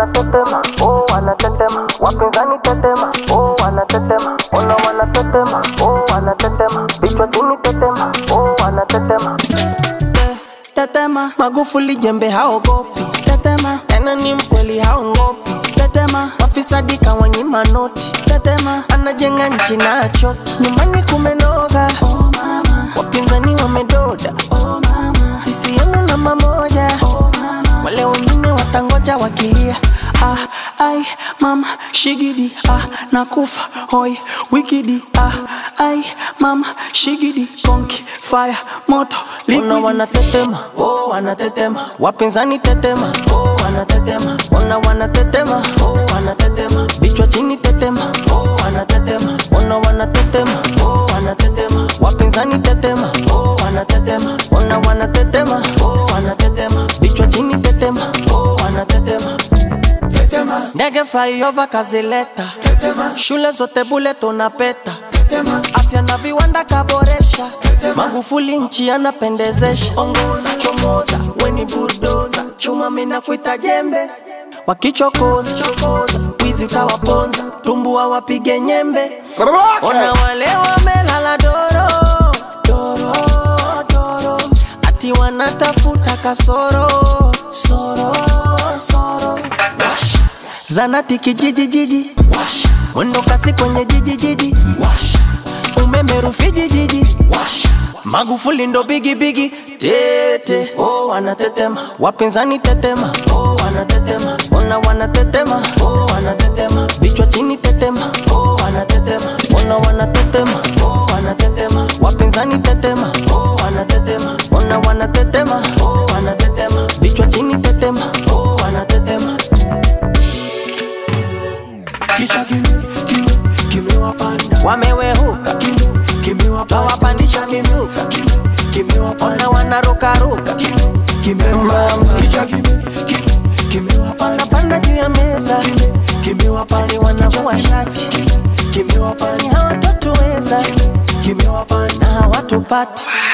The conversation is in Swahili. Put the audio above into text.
wanatetema, oh wanatetema, wapinzani tetema, oh wanatetema, ona wanatetema, oh wanatetema, vichwa chini tetema, oh wanatetema. Te- Tetema, Magufuli jembe haogopi. Tetema, tena ni mkweli haongopi. Tetema, wafisadi kawanyima noti. Tetema, anajenga nchi na achoki. Nyumbani kumenoga. Oh mama, wapinzani wamedoda. Oh mama, CCM namba moja. Oh mama, wale wengine watangoja wakilia. Ah, ai, mama, shigidi, ah, nakufa, hoi, wikidi, ah, ai, mama, shigidi, konki, fire, moto, liquidi. Ona wanatetema, oh, wanatetema, wapinzani tetema, oh, wanatetema, ona wanatetema, oh, wanatetema, vichwa chini tetema, oh, wanatetema, ona wanatetema, oh, wanatetema, wapinzani tetema, oh, wanatetema, ona wanatetema, oh, wanatetema, vichwa chini tetema, oh, wanatetema. Tetema, Ndege flyover kazileta, tetema, shule zote bule tunapeta, tetema, afya na viwanda kaboresha, Magufuli nchi anapendezesha. Ongoza chomoza, weni bulldoza, chuma mina kuita jembe, wakichokoza chokoza, wizi utawaponza, tumbua wapige nyembe. Ona wale wamelala doro doro doro, ati wanatafuta kasoro soro soro. Wash. Zanati kijiji jiji, Wash. mwendo kasi kwenye jiji jiji, Wash. umeme Rufiji jiji, Wash. Magufuli ndo bigi bigi tete, oh wanatetema, wapinzani tetema, oh wanatetema, ona wanatetema, oh wanatetema, vichwa chini tetema, oh wanatetema, ona wanatetema, oh wanatetema, wapinzani tetema, oh wanatetema, ona wanatetema, oh wanatetema, vichwa chini tetema, oh wanatetema. kichwa kime, kime, kimewapanda, wamewehuka kime, kimewapanda, wawapandisha mizuka kime, kimewapanda, ona wanarukaruka kime, kimewapanda, kichwa kime, kime, kimewapanda, wanapanda juu ya meza kime, kimewapanda, ni wanavua shati kime, kimewapanda, ni hawatatuweza kimewapanda. na hawatupati